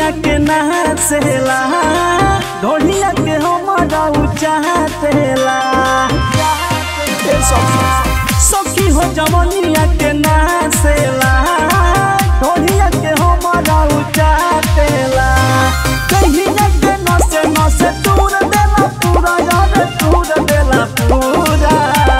जवनिया के नाचेला ढोलिया के हमारा चाहतेला ए सखी सखी हो जवनिया के नाचेला ढोलिया के हमारा चाहतेला कहिया के नसे नसे तूर देला पूरा यार तूर देला पूरा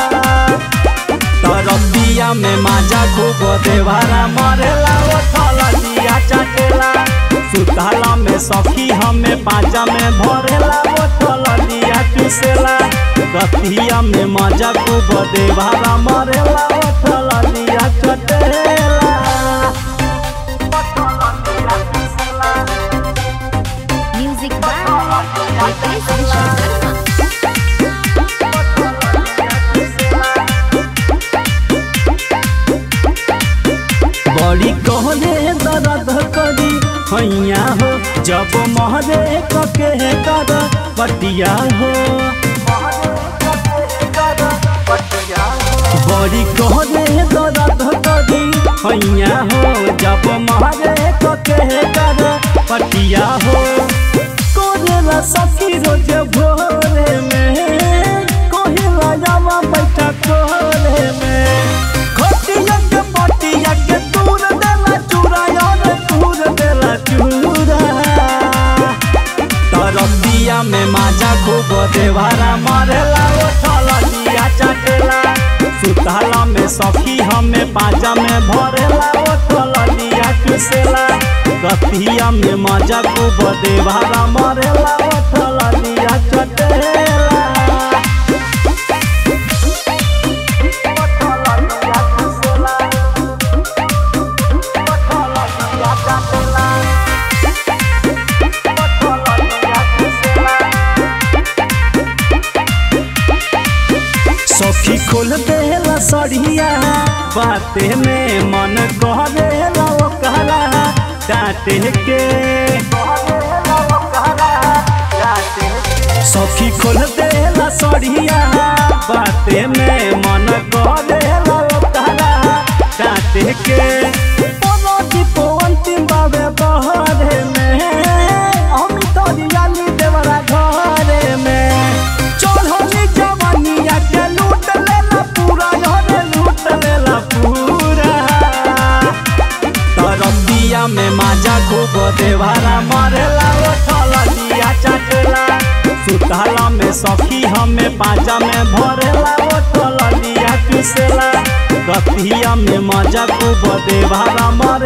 तरबिया में माजा खूब देवारा मरेला ओ थललिया चटेला सुताला में सखी हमें पाजा में भरेला ओ थललिया चुसेला रतिया में माजा खूब देवारा मरेला ओ थललिया चटेला Music by Ritesh Vishwakarma. बड़ी कहले दर्द करी हैया हो जब महरे कके कर पटिया हो बड़ी कहले दर्द करी हैया हो जब महरे कके कर पटिया हो कोरेला सखी रोज भोरे में कोहिला जावा बैठा कोरे में खटिया के पटिया के दूर देला चूरा यार दूर देला चूरा तरबिया में माजा खूब देवारा मरेला ओ थललिया चटेला सुताला में सखी हमें पाजा में भरेला ओ थललिया चुसेला रतिया में माजा खूब देवारा मरेला ओ थललिया चटेला सखी खोल देला सड़िया बाते में मन कह देला ओकरा डांटे के सखी खोल देला सड़िया बाते में मन कह देला ओकरा डांटे के बोलो दीपो अंतिम बाबे बहरे में हम तो दियाली देवरा घरे में चढ़ली जवानिया के लूट लेला पूरा घरे लूट लेला पूरा तरबिया में माजा खूब देवारा मरेला ओ थललिया चटेला सुताला में सखी हमें पाजा में भरेला ओ थललिया चुसेला रतिया में माजा खूब देवारा मर